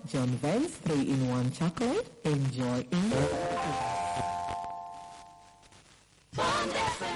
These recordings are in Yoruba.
John Vance 3-in-1 chocolate. Enjoy in Bond FM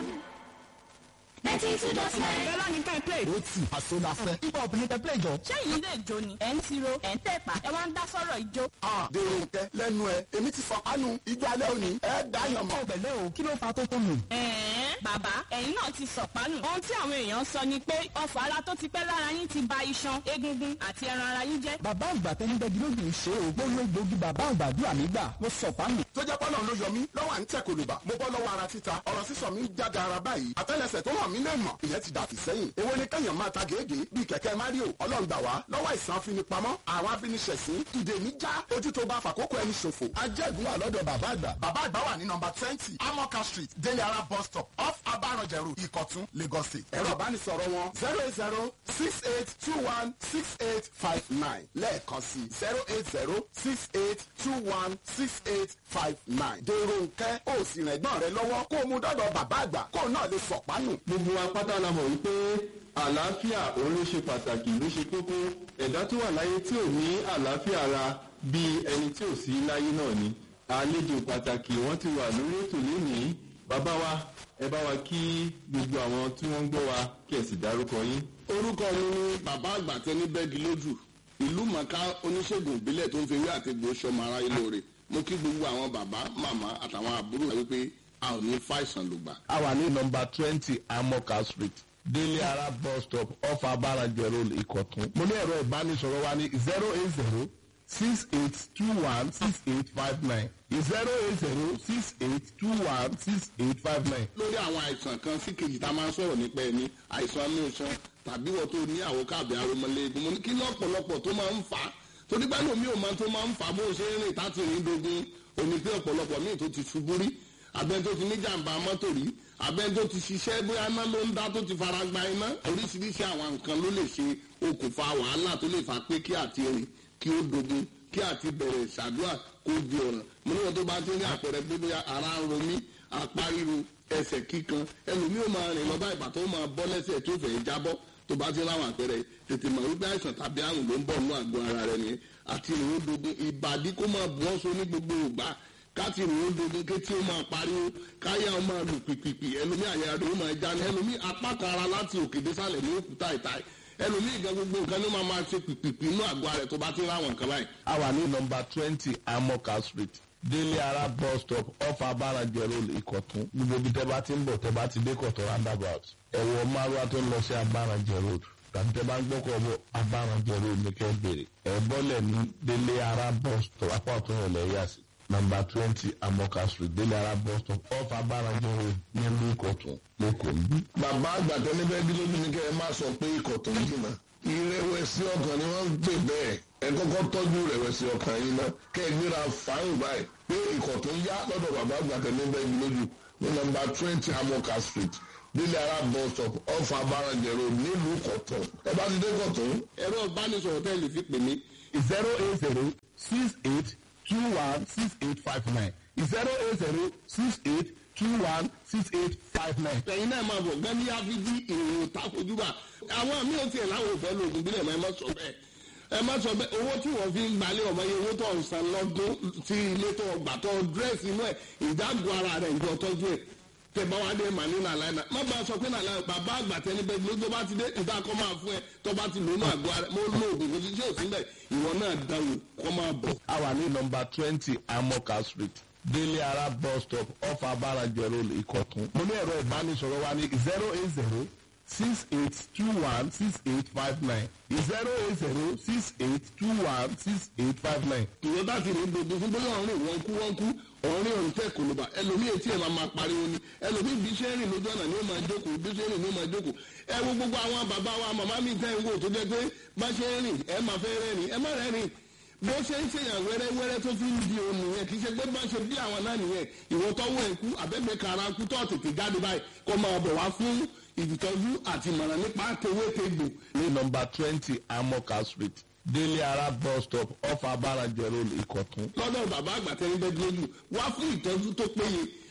92.9. Bẹ́lá ni ká ẹ play. ó tì àsonafẹ́. ibà obìnrin tẹ play jọ. Ṣẹ́yìn ilé ìjó ni. Ẹ̀ ń tiro, ẹ̀ ń tẹ̀pà, ẹ wá ń dá sọ́rọ̀ ìjó. dèrò nkẹ lẹ́nu ẹ èmi ti fọkànù ìjọ alẹ́ òní ẹ dáyàn mọ́. ọ̀gbẹ̀lẹ̀ o kí ló fa tó tó nù. Ẹ̀ẹ́n bàbá ẹ̀yin náà ti sọ̀pánù. Ohun tí àwọn èèyàn sọ ni pé ọfà ara tó ti pẹ́ lára yín ti ba iṣan, egungun àti ẹran ara yín jẹ́. bàbá àgbà tẹni bẹ́ẹ̀ gílódì ń ṣe o gbóyè gbòógì bàbá àgbà dùn àmì gbà mo sọ pánù. tó jẹ́ pọ́nà ló yọ mí lọ́wọ́ à ń tẹ̀ kòlùbà mo bọ́ lọ́wọ́ ara títa ọ̀rọ̀ sísọ mi ń jáde ara báyìí àtẹ́lẹsẹ̀ tó hàn mí lè mọ̀ ìyẹn ti dàfí sẹ́yìn èwo ni kẹ́yàn máa ta gèégèé bíi kẹ̀kẹ́ mario ọlọ́ngbà wá lọ́wọ́ ìsàn afinipamọ́ àwọn afiniṣẹ̀sín ìdè mi já ojú tó bá fàkókò ẹni ṣòfò ajẹ́gun wà lọ́dọ̀ bàbá àgbà bàbá àgbà wà ní nọmba twenty amoka street délé ara bus stop off abaranjẹrù ìkọ̀tún lagos state ẹ̀rọ ìbánisọ̀rọ̀ wọn zero eight zero six eight two one six eight five nine lẹ́ẹ̀kan sí zero eight zero six eight two one six eight five nine dèrò nkẹ́ ó sì rìn ẹ̀gbọ́n rẹ lọ́wọ́ kó o mú dọ́dọ̀ bàbá àgbà kó o náà lè sọ̀pánù. gbogbo wa pátá la mọ̀ wípé àlàáfíà òun ló ṣe pàtàkì ló ṣe kókó ẹ̀dá tó wà láyé tí ò ní àlàáfíà ara bíi ẹni tí ò sí láyé náà ni àlejò pàtàkì wọ́n ti wà lórí ètò lénìí bàbá wa ẹ bá wa kí gbogbo àwọn tí wọ́n ń gbọ́ wa kí ẹ sì dárúkọ yín. orúkọ mi ni bàbá àgbà tẹni bẹ́ẹ̀gì lójú ìlú mọ̀ká oníṣègùn ìbílẹ̀ tó ń fi ewé àti egbò sọmọ ara ilé rẹ̀ mo kí gbogbo àwọn bàbá màmá àtàwọn àbúrò rẹ̀ wípé a ò ní fàìsàn lùgbà. a wà ní nọmba twenty amoka street délé ara bus stop off abarajẹ road ìkọ̀tún. mo ní ẹ̀rọ ìbánisọ̀rọ̀ wa ní zero eight zero six eight two one six eight five nine zero eight zero six eight two one six eight five nine. lórí àwọn àìsàn kan sí kejì tá a máa ń sọ̀rọ̀ nípa ẹni àìsàn inú iṣan tàbí wọ́n tó ní àwọn káàbì aromọlẹ́gun mo ní kí lọ́pọ̀lọpọ̀ tó máa ń fà á torí pé lómi ò máa tó máa ń fà á bó ṣe ń rìn táti rìn dogun omi pé ọ̀pọ̀lọpọ̀ míì tó ti ṣubú rí abẹ́ni tó ti ní jàǹbá mọ́tò rí abẹ́ni tó ti ṣiṣẹ́ bóyá iná ló ń dá tó ti fara gba iná oríṣiríṣi àwọn nǹkan ló lè ṣe okùnfà wàhálà tó lè fà pé kí àti rìn kí ó dogun kí àti bẹ̀rẹ̀ ìṣàdúrà kó di ọ̀ràn mo ní wọn tó bá ti ní àpẹẹrẹ pé bóyá ara ń ro mí apá ríro ẹsẹ̀ kíkan ẹlòmíì ó máa rìn lọ bá ìgbà tó máa bọ́ lẹ́sẹ̀ tó fẹ́ jábọ́ tó bá ti láwọn àpẹẹrẹ tètè mọ̀ wípé àìsàn tàbí àrùn ló ń bọ̀ nínú àgọ́ ara rẹ̀ nìyẹn àti ìrìn dogun ìbàdí kó máa bù ọ́ so ní gbogbo ìgbà káti ìrìn dogun kétí ó máa pariwo káyà ó máa lù pìpìpì ẹlòmíì àyà rẹ̀ ó máa já ní ẹlòmíì apá kan ara láti òkè désàlẹ̀ ní òkúta ìta ẹlòmíì gan gbogbo nǹkan ló máa máa ṣe pìpìpì inú àgọ́ rẹ̀ tó bá ti láwọn nǹkan báyìí. a wà ní nọmba twenty amoka street délé ara bus stop off abarajẹ road ìkọ̀tún gbogbo ibi tẹ́ bá ti ń bọ̀ tẹ́ bá ti dé kọ̀tún roundabout ẹ̀wọ̀ márùwá tó ń lọ sí abarajẹ road tàbí tẹ́ bá ń gbọ́kọ̀ bọ̀ abarajẹ road ní kẹ́ bèrè ẹ̀ bọ́lẹ̀ ní délé ara bus stop apá ọ̀tún ìrọ̀lẹ́ yà sí nọmba twenty amoka street délé ara bus stop off abarajẹ road nílùú ìkọ̀tún lẹ́kọ̀ọ́ níbí. bàbá àgbàtọ́ níbẹ̀ bí lójú ni kẹ́ ẹ máa sọ pé ikọ̀ tó ń jìnnà ìrẹ̀wẹ̀sì ọkàn ni wọ́n ń pè bẹ́ẹ̀ ẹ kọ́kọ́ tọ́jú ìrẹ̀wẹ̀sì ọkàn yìí ná kẹ́ ẹ gbéra fàáyìn báyìí pé ikọ̀ tó ń yá lọ́dọ̀ bàbá àgbàtọ́ níbẹ̀ bí lójú ní nọmba twenty amoka street délé ara bus stop off abarajẹ road nílùú kọ̀tún ẹ bá ti dé kọ̀tún. ẹ̀rọ ìbánisọ̀rọ̀ tẹ́ lè fi pè mí zero eight zero six eight two one six eight five nine zero eight zero six eight two one six eight five nine. ẹ̀yin náà máa bọ̀ gan ní áfíjí èrò takojúbà àwọn míì ò tiẹ̀ láwọn òfẹ́ lóògùn bílẹ̀ mọ́ ẹ má sọ bẹ́ẹ̀ ẹ má sọ bẹ́ẹ̀ owó tí wọ́n fi ń gbalẹ̀ ọmọ yẹn owó tó ń san lọ́dún tí ilé tó gbà tó dírẹ́sì inú ẹ̀ ìdágùn ara rẹ̀ ìjọ tọ́jú ẹ̀ tẹ bá wá dé màá ní nàlá náà má bàa sọ pé nàlá bàbá àgbà tẹni bẹ́ẹ̀ ló tó bá ti dé ìta kọ́ máa fún ẹ tó bá ti lónú àgọ́ ara mo lo oògùn kò sí tí ò sí bẹ́ẹ̀ ìwọ náà dáwò kọ́ máa bọ̀. a wà ní nọmba twenty amoka street délé ara bus stop off abarajẹ road ìkọ̀tún. mo ní ẹ̀rọ ìbánisọ̀rọ̀ wa ní zero eight zero six eight two one six eight five nine zero eight zero six eight two one six eight five nine. ìwọ bá ti rìn gbogbo fún bóyá ọ̀rìn wọn kú wọn kú ọ̀rìn ọ̀rìn tẹ̀ kò ló bá ẹlòmíì etí ẹ̀ máa máa pariwo ni ẹlòmíì bí ṣe ń rìn lójú ọ̀nà ni ó máa jókòó bí ṣe ń rìn ni ó máa jókòó ẹ wo gbogbo àwọn bàbá wa màmá mi tẹ́ ń wò tó jẹ́ pé bá ṣe ń rìn ẹ máa fẹ́ rẹ́rìn ẹ má rẹ́rìn bó ṣe ń ṣèyàn wẹ́rẹ́wẹ́rẹ́ tó fi ń di òun nìyẹn kì í ṣe pé bá ṣe bí àwọn náà nìyẹn ìwọ tọ́wọ́ ẹ̀ kú àbẹ́gbẹ́ kara kú tó tètè jáde báyìí kó máa bọ̀ wá fún ìtọ́jú àti ìmọ̀ràn nípa tewétegbò ní nọmba twenty amoka street délé ara bus stop off abarajẹ road ìkọ̀tún. lọ́dọ̀ bàbá àgbà tẹ́lẹ̀ bẹ́ẹ̀ lójú wá fún ìtọ́jú tó péye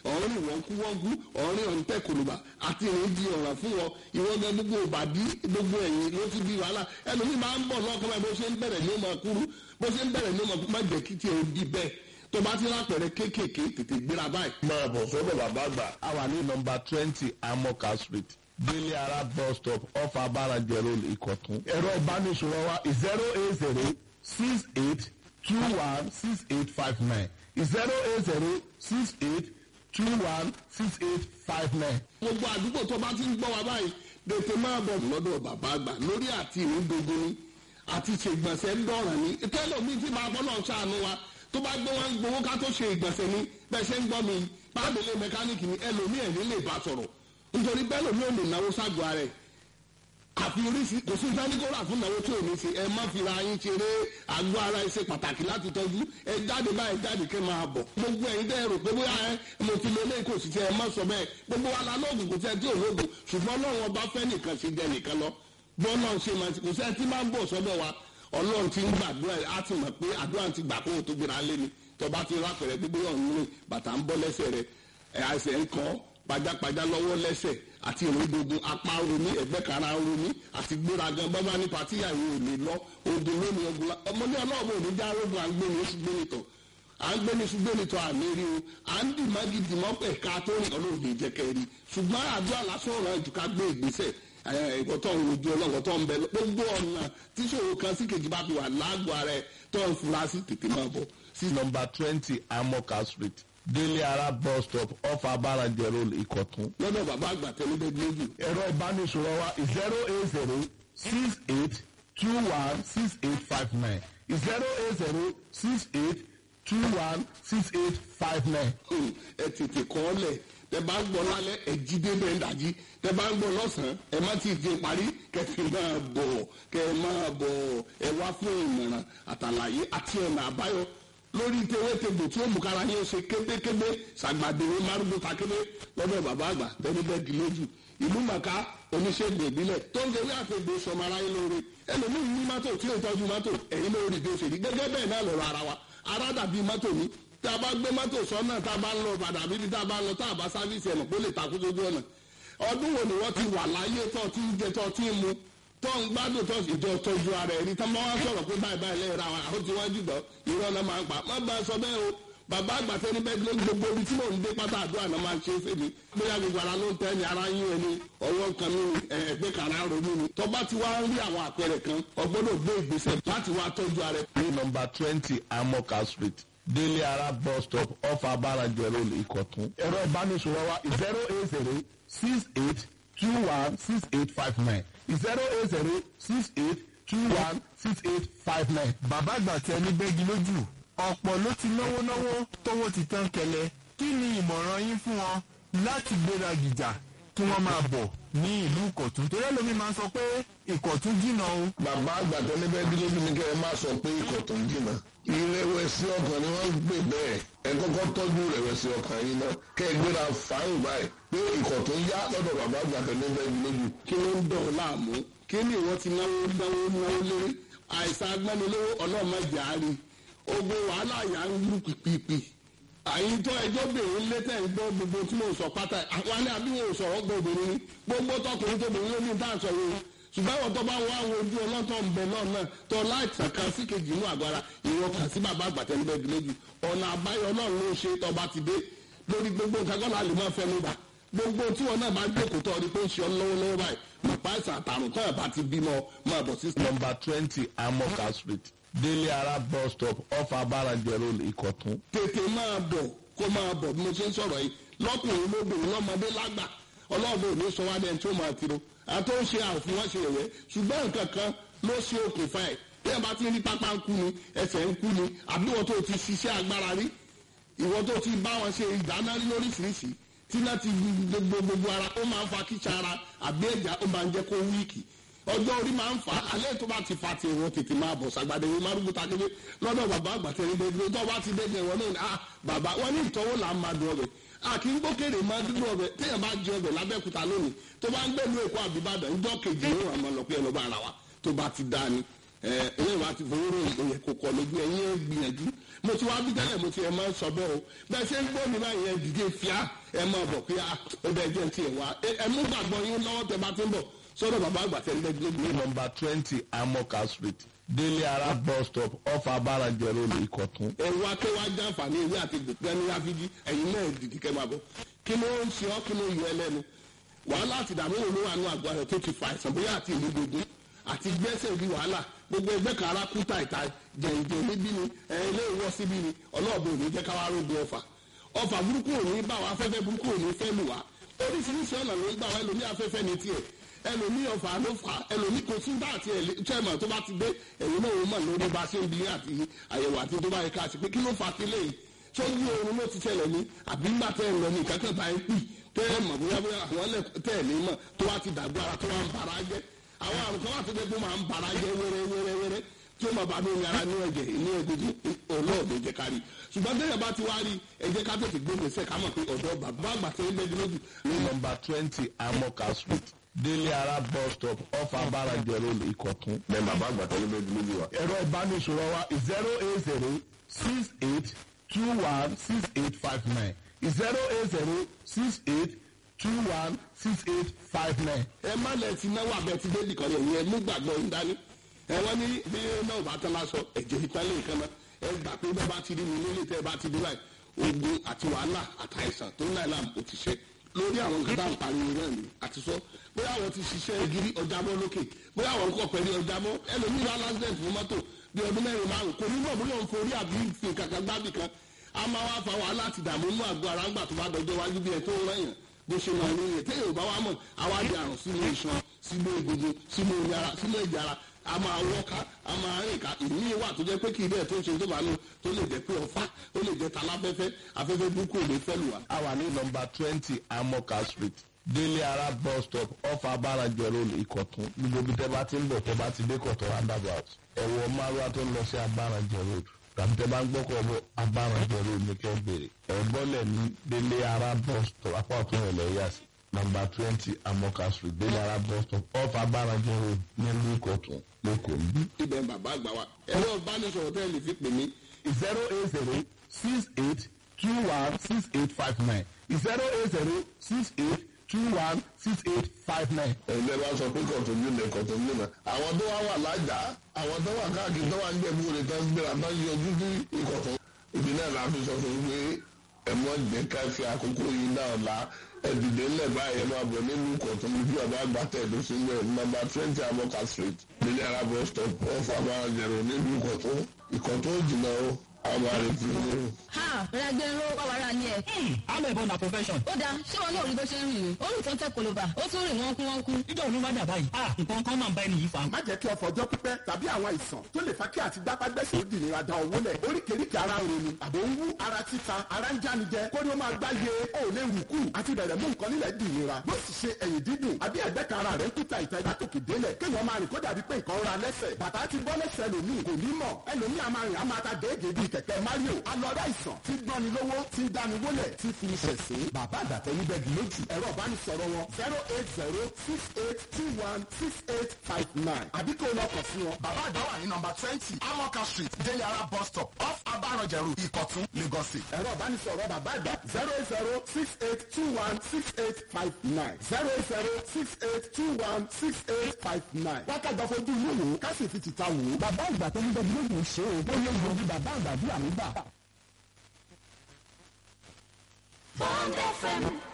ọ̀rìn wọ́n kú wọ́n kú ọ̀rìn ọ̀ǹtẹ̀ kòlùbà àti ìrìn di ọ̀ràn fún wọn ìwọ́n gan gbogbo òbàdí gbogbo ẹ̀yìn ló ti di wàhálà ẹlòmíì máa ń bọ̀ lọ́kàn báyìí bó ṣe ń bẹ̀rẹ̀ ní ó máa kúrú bó ṣe ń bẹ̀rẹ̀ ní ó máa kú má jẹ́ kí tiẹ̀ ó di bẹ́ẹ̀ tó bá ti lápẹ̀rẹ̀ kéékèèké tètè gbéra báyìí. máa bọ̀ sọ́dọ̀ bàbá àgbà. a wà ní nọmba twenty amoka street délé ara bus stop off abarajẹ road ìkọ̀tún. ẹ̀rọ ìbánisọ̀rọ̀ wa zero eight zero six eight two one six eight five nine zero eight zero six eight two one six eight five nine. gbogbo àdúgbò tó bá ti ń gbọ́ wa báyìí tètè máa bọ̀ lọ́dọ̀ bàbá àgbà lórí àti ìrúdogun ni àti ṣègbọ̀nsẹ̀ ń dọ̀ràn ni tẹ́lọ̀mí tí máa bọ́ náà ṣàánú wa tó bá gbé wọn gbowó ká tó ṣe ìgbọ̀nsẹ̀ ni bẹ́ẹ̀ ṣe ń gbọ́ mi pàdélé mẹkáníìkì ni ẹlòmí ẹ̀ ní lè bá sọ̀rọ̀ nítorí bẹ́ẹ̀ lòmí ò lè náwó ságọ́ ara ẹ̀ àfi oríṣi kò sí sáníkóra fún ìnáwó tí ò ní ṣe ẹ má fi ra yín ṣeré àgọ́ ara ẹ ṣe pàtàkì láti tọ́jú ẹ jáde báyìí jáde kẹ́ máa bọ̀ gbogbo ẹ̀yin tẹ́ ẹ rò pé bóyá ẹ mo ti lé lé kò sí tẹ ẹ má sọ bẹ́ẹ̀ gbogbo wa la lóògùn kò tẹ́ tí ò lóògùn ṣùgbọ́n ọlọ́run ọba fẹ́ nìkan ṣe jẹ nìkan lọ bọ́ọ̀lọ́ ṣe máa ti kò sẹ́ tí máa ń bọ̀ sọ́dọ̀ wa ọlọ́run ti ń gbàdúrà ẹ̀ á ti mọ̀ pé àdúrà ti gbà kó o tó gbéra lé ni tọba ti rápẹ̀rẹ̀ gbígbé ọ̀hún rìn bàtà ń bọ́ lẹ́sẹ̀ rẹ̀ ẹ̀ àìsàn ń kọ́ pajápajá lọ́wọ́ lẹ́sẹ̀ àti ìrìndògùn apá romi ẹ̀gbẹ́ kara romi àti gbéragan bábá ní patíyà yìí ò lè lọ odò lónìí ọgbọ́n ọmọdé ọlọ́ọ̀bù ò ní já rogun à ń gbé ní oṣù gbé nìtọ̀ à ń gbé ní oṣù gbé nìtọ̀ àmì rí o à ń dì mági dì mọ́ pẹ̀ ká tó rìn ọlọ́ọ̀dẹ jẹ́kẹ́ rí ṣùgbọ́n àdúrà lásán ọ̀rọ̀ ẹ̀jú ká gbé ìgbésẹ̀ ìkọ̀tọ̀ ojú ọlọ́kọ̀tọ̀ ń bẹ gbogbo ọ̀nà tíṣòro kan sí kejì bá fi wà lágbo ara ẹ̀ tó ń fura sí tètè máa bọ̀ sí nọmba twenty amoka street délé ara bus stop off abarajẹ road ìkọ̀tún. lọ́dọ̀ bàbá àgbà tẹ́lẹ́dẹ́ lójú. ẹ̀rọ ìbánisọ̀rọ̀ wa zero eight zero six eight two one six eight five nine zero eight zero six eight two one six eight five nine. ẹ tètè kọ́ ọ lẹ̀ tẹ bá ń gbọ́ lálẹ́ ẹ jí débẹ̀ ń dàjí tẹ bá ń gbọ́ lọ́sàn-án ẹ má ti di parí kẹfì máa bọ̀ kẹ máa bọ̀ ẹ wá fún ìmọ̀ràn àtàlàyé àti ọ̀nà àbáyọ lórí tewétegbò tí ó mú kára yín ṣe kébékébé ṣàgbàdéwé márùndún takébé lọ́dọ̀ bàbá àgbà tẹ́lifẹ̀dì lójú ìlú màkà oníṣègùn ìbílẹ̀ tó ń gbé àfẹ́gbé sọmọ aráyé lóore ẹlòmíín ní mọ́tò tí ó tọ́jú mọ́tò ẹ̀yìn lórí bí ó ṣe rí gẹ́gẹ́ bẹ́ẹ̀ náà lọ́rọ̀ ara wa ara dàbí mọ́tò ní tá a bá gbé mọ́tò sọ́nà tá a bá ń lọ padà bíbí tá a bá ń lọ tá a bá sáfíìsì ẹ̀nà kó lè takú sójú ọ̀nà ọdún wo ni wọ́n ti wà láyé tó ti ń jẹ tó ti ń mu tó ń gbádùn tó ìjọ tọ́jú ara ẹni tó máa wá sọ̀rọ̀ pé báyìí báyìí lẹ́yìn ra àwọn àwọn tí wọ́n jùlọ irọ́ náà máa ń pa má bá a sọ bẹ́ẹ̀ o bàbá àgbàtẹ́ ní bẹ́ẹ̀ ló gbogbo ibi tí mò ń dé pátá àdúrà náà máa ń ṣe é fèmí bóyá gbogbo ara ló ń tẹ́ ni ara yín ẹni ọwọ́ kan ní ẹgbẹ́ kan ara ronú ni tó bá ti wá ń rí àwọn àpẹẹrẹ kan ọgbọ́dọ̀ gbé ìgbésẹ̀ láti wá tọ́jú ara ẹ̀. ní nọmba twenty amoka street délé ara bus stop off abarajẹ road ìkọ̀tún. ẹ̀rọ ìbánisọ̀rọ̀ wa zero eight zero six eight two one six eight five nine zero eight zero six eight two one six eight five nine. bàbá àgbà tẹ ní bẹ́gi lójú ọ̀pọ̀ ló ti náwó náwó tówó ti tán kẹlẹ̀ kí ni ìmọ̀ràn yín fún wọn láti gbéra gìjà kí wọ́n máa bọ̀ ní ìlú ìkọ̀tún torí ẹlòmí máa ń sọ pé ìkọ̀tún jìnnà o. bàbá àgbà tó ní bẹ́ẹ̀ dídójú ni kẹ́ ẹ má sọ pé ìkọ̀tún jìnnà ìrẹ̀wẹ̀sì ọkàn ni wọ́n ń gbé bẹ́ẹ̀ ẹ kọ́kọ́ tọ́jú ìrẹ̀wẹ̀sì ọkàn yìí náà kẹ́ ẹ gbéra fáyìn báyìí pé ìkọ̀tún yá lọ́dọ̀ bàbá àgbà tó ní bẹ́ẹ̀ dídójú. kí ló ń dọ̀ ọ́ láàmú kí ni ìwọ ti náwó náwó náwó lórí àìsàn agbẹ́nilówó ọlọ́mọdé àárín ogun wàhálà yà ń lù pìpìpì àyíntọ́ ẹjọ́ bèrè létẹ̀ ń gbọ́ gbogbo tí mo sọ pátá àwọn ní àbí wọn ò sọ̀rọ̀ gbọ́ obìnrin ni gbogbo tọkùnrin tóbìnrin ló ní tá à ń sọ yìí ṣùgbọ́n àwọn tó bá wọ àwọn ojú ọlọ́tọ̀ ń bẹ náà náà tó láìsàn kan sí kejì inú àgbára ìwọ kàn sí bàbá àgbàtẹ́ níbẹ̀ lójú ọ̀nà àbáyọ náà ló ṣe tọba ti dé lórí gbogbo nǹkan kọ́ la lè máa fẹnu bà gbogbo tí wọn náà bá jókòó tó ọdún pé ń ṣe ọ lọ́wọ́lọ́wọ́ báyìí màpá ìsàn àtàrùn tó ẹ̀ bá ti bímọ máa bọ̀ sí. nọmba twenty amoka street délé ara bus stop off abarajẹ road ìkọ̀tún. tètè máa bọ̀ kó máa bọ̀ bí mo ṣe ń sọ̀rọ̀ yìí lọ́kùnrin lóbìnrin lọ́mọdé lágbà ọlọ́ọ̀bẹ òní sọ wá dẹ́n tí ó máa tiro àti ó ṣe àfún wọn ṣe ẹ̀wẹ́ ṣùgbọ́n nǹkan kan ló ṣe okùnfà ẹ̀ bí ẹ bá ti rí pápá ń kú ni ẹsẹ̀ ń kú ni àbí wọ́n tó ti ṣiṣẹ́ agbára rí ìwọ́n tó ti bá wọn ṣe ìdáná rí lóríṣiríṣi tí náà ti gbogbo gbogbo ara ó máa ń fa kíṣà ara àbí ẹ̀já ó máa ń jẹ́ kó wíìkì ọjọ́ orí máa ń fà á alẹ́ tó bá ti fa ti ìwọ̀n tètè máa bọ̀ sàgbàdé ìwọ̀n márùn bùtà kébé lọ́dọ̀ bàbá àgbàtẹ́ ní gbogbo tó bá ti dẹ́gbẹ̀ wọn náà ni ah bàbá wọn ní ìtọ́wò là ń máa dùn ọbẹ̀ a kì í gbókèrè máa dúdú ọbẹ̀ téèyàn bá jẹ ọbẹ̀ lábẹ́kúta lónìí tó bá ń gbẹ̀lú èkó àbíbàdàn ńjọ́ kejì ló wà máa lọ pé ẹ lọ bá ara wa tó bá ti dá ni ẹ̀yìn wa ti fowó ròyìn òye kò kọ lójú ẹ̀yìn ẹ̀ gbìyànjú mo ti wá bí tẹ́lẹ̀ mo ti ẹ̀ máa ń sọ bẹ́ẹ̀ o bẹ́ẹ̀ ṣe ń gbọ́ mi báyìí ẹ dìde fíà ẹ máa bọ̀ pé ó bẹ́ẹ̀ jẹ́ ti ẹ̀ wá ẹ mú gbàgbọ́ yín lọ́wọ́ tẹ bá ti ń bọ̀ sọ́dọ̀ bàbá àgbà tẹ́ ń bẹ́ẹ̀ gbé ní nọmba twenty amoka street délé ara bus stop off abarajẹ road ìkọ̀tún. ẹ̀rù akéwà jàǹfààní ìwé àti gbẹ̀gbẹ́ ní ráfíjì ẹ̀yin náà dìde kẹ́ máa bọ̀ kí ló ń ṣe ọ́ kí ló yọ ẹlẹ́nu wàhálà àti ìdààmú òun ló wà ní àgọ́ rẹ̀ tó ti fa àìsàn bóyá àti ìlú gbogbo àti gbẹ́sẹ̀ bí wàhálà gbogbo ẹgbẹ́ kan ara kú tàìtà jẹ̀ǹjẹ̀ níbí ni ẹ̀ ilé ìwọ́ síbí ni ọlọ́ọ̀bù òní jẹ́ káwá rógun ọfà ọfà burúkú òní bá wa afẹ́fẹ́ burúkú òní fẹ́ lù wá oríṣiríṣi ọ̀nà ló ń gbà wá ẹlòmí afẹ́fẹ́ ní tiẹ̀ ẹlòmí ọfà ló fà ẹlòmí kò tún bá àti chairman tó bá ti dé ẹ̀yìn náà wọ́n mọ̀ lórí bá ṣe ń bi àti àyẹ̀wò àti tó bá yẹ ká sí pé kí ló fà sílẹ̀ yìí sójú oorun ló ti ṣẹlẹ̀ ní àbí ńgbà tẹ́ ẹ̀ lọ ní ìkákẹ́ bá ń pì tẹ́ ẹ̀ mọ̀ bóyá bóyá àwọn tẹ́ ẹ̀ ní mọ̀ tó wá ti dàgbà ara tó wá ń bara jẹ́ àwọn àrùn kan wà tó dé tó máa ń bara jẹ́ wẹ́rẹ́ wẹ́rẹ́ wẹ́rẹ́ tí ó máa bá ní ara ní ẹ̀jẹ̀ ní ẹ̀gbẹ̀jẹ̀ ọlọ́ọ̀dẹ jẹ́ kárí ṣùgbọ́n tẹ́lẹ̀ bá ti wá rí ẹ̀jẹ̀ ká tètè gbé gbèsè ká mọ̀ pé ọ̀dọ́ bàbá àgbà tẹ́lẹ̀ bẹ́ẹ̀ lójú. ní nọmba twenty amoka street délé ara bus stop off abarajẹ road ìkọ̀tún. bẹ́ẹ̀ bàbá àgbà tẹ́lẹ̀ bẹ́ẹ̀ lójú wa. ẹ̀rọ ìbánisọ̀rọ̀ wa zero eight zero six eight two one six eight five nine zero eight zero six eight two one six eight five nine. ẹ má lẹ ti náwó abẹ ti délì kan yẹn yẹn mú gbàgbọ́ ń dání ẹ wọ́n ní bí náà bá tán lásọ ẹ̀jẹ̀ ìpínlẹ̀ nǹkan náà ẹ gbà pé bẹ́ẹ̀ bá ti rí mi nílé tẹ́ ẹ bá ti dé báyìí ogun àti wàhálà àtàìsàn tó ń láì láàmú kò ti ṣe lórí àwọn nǹkan tá à ń pariwo náà ni àti sọ bóyá àwọn ti ṣiṣẹ́ gírí ọjà mọ́ lókè bóyá àwọn kọ̀ pẹ̀lú ọjà mọ́ ẹlòmíràn lásìlẹ̀tì fún mọ́tò bí ọdún mẹ́rin márùn kò ní mọ̀ bóyá òun forí àbí fi kankan gbábì kan a máa wá fa wàhálà àti ìdààmú inú àgọ́ ara ńgbà tó bá dọjọ́ wájú bí ẹ tó ń rẹ̀yàn bó ṣe máa ń yẹ téèyàn bá wá mọ̀ àwa di àrùn sínú iṣan sínú egungun sínú yàrá sínú ẹ̀jẹ̀ ara a máa wọ́ká a máa rìn ká ìmí wà tó jẹ́ pé kì í bẹ́ẹ̀ tó ń ṣe tó bá lò tó lè jẹ́ pé ọ̀fà ó lè jẹ́ taláfẹ́fẹ́ afẹ́fẹ́ burúkú ò lè fẹ́ lù wá. a wà ní nọmba twenty amoka street délé ara bus stop off abarajẹ road ìkọ̀tún gbogbo ibi tẹ́ bá ti ń bọ̀ tẹ́ bá ti dé kọ̀tún roundabout ẹ̀wọ̀ márùwá tó ń lọ sí abarajẹ road tàbí tẹ́ bá ń gbọ́kọ̀ bọ̀ abarajẹ road ní kẹ́ bèrè ẹ̀gbọ́lẹ̀ ní délé ara bus stop apá ọ̀tún rẹ̀ lẹ́yà sí nọmba twenty amoka street délé ara bus stop off abarajẹ road nílùú ìkọ̀tún lẹ́kọ̀ọ́ níbí. ibẹ̀ ń bàbá àgbà wa ẹ̀rọ ìbánisọ̀rọ̀ tẹ́ ẹ lè fi pè mí zero eight zero six eight two one six eight five nine zero eight zero six eight two one six eight five nine. ẹgbẹ́ bá sọ pé kọ̀tọ̀jú lè kọ̀tọ̀jú náà àwọn tó wá wà lájà àwọn tó wà káàkiri tó wà ń jẹ̀bú rẹ̀ tó ń gbéra tó ń yọjú sí ìkọ̀tọ̀ ìdí náà la fi sọ fún un pé ẹ mọ jẹ́ ká fi àkókò yìí náà la ẹ̀dìdè ńlẹ̀ báyìí ẹ máa bọ̀ nínú ìkọ̀tọ̀ ní bí ọba àgbà tẹ̀dó sí ilẹ̀ nọmba twenty amoka street nílẹ̀ arábọ̀ stop off abáranjẹ̀rọ̀ nínú ìkọ̀tọ̀ ìkọ̀tọ̀ jìnnà o àwọn àrètí ní o. ha rẹgbẹ ló wà wàrà ni ẹ. I'm a born a profession. ó dáa ṣé wọn náà rí bó ṣe ń rìn o ó rìn tó ń tẹ koloba ó tún rìn wọn kú wọn kú. Ìjọ òun bá dà báyìí. Ah, nǹkan kan máa ń bá ẹni yìí fa. má jẹ́ kí ọ̀fọ̀ ọjọ́ pípẹ́ tàbí àwọn àìsàn tó lè fa kí àti gbápágbẹ́sẹ̀ ó di ìnira da owó lẹ̀ oríkèéríkèé ara ń ronú àbò ń wú ara títa ara ń jánijẹ kó ní ó máa gbáyé ó lè rù kù àti bẹ̀rẹ̀ mú nǹkan nílẹ̀ di ìnira bó sì ṣe ẹ̀yìn dídùn àbí ẹ̀gbẹ́ kan ara rẹ̀ ń kúta ìta ìdátòkè délẹ̀ kéèyàn máa rìn kó dàbí pé nǹkan ra lẹ́sẹ̀ bàtà ti bọ́ lẹ́sẹ̀ lòmíì kò ní mọ̀ ẹlòmíì a máa rìn a máa ta déédéé bíi kẹ̀kẹ́ Mario alọ́dá ìsàn tí gbọ́ni lówó tí ń dáni wólẹ̀ tí fi iṣẹ́ sí bàbá àgbàtẹ́ níbẹ̀ bí lójú ẹ̀rọ ìbánisọ̀rọ̀ wọn zero eight zero six eight two one six eight five nine àbí kò lọ kàn sí wọn. bàbá àgbà wà ní nọmba twenty amoka street deliara bus stop off abaranjẹru ìkọ̀tún lagos state. ẹ̀rọ ìbánisọ̀rọ̀ bàbá àgbà zero eight zero six eight two one six eight five nine zero eight zero six eight two one six eight five nine. wákàtí ọ̀fọ̀jú inú wò ó ká sì fi tìta wò ó. bàbá àgbà tó ń bẹ lóògùn ṣe o bóyá ìgbòho bàbá àgbà bí àmì gbà. Bond FM